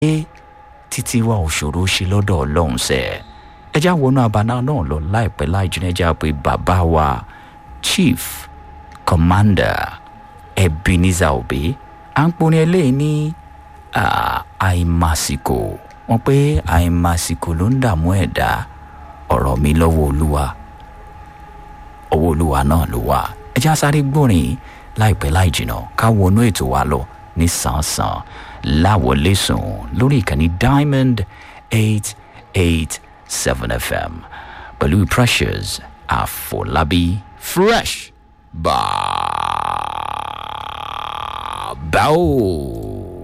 títí wa ò ṣòro ṣe lọ́dọ̀ ọlọ́run sẹ́ ẹ já wọnú abala náà lọ láìpẹ́ láì jìnnà ẹ já pé bàbá wa chief commander ebenezer obi à ń porin eléyìí ní àìmàsìkò wọn pé àìmàsìkò ló ń dààmú ẹ̀dá ọ̀rọ̀ mi lọ́wọ́ olúwa ọwọ́ olúwa náà ló wà ẹ já sáré gbórin láìpẹ́ láì jìnnà ká wọnú ètò wa lọ ní sàn-sàn láwọlé sùn lórí ìkànnì diamond eight eight seven fm pẹ̀lú precious àfọlábí fresh bàbá o.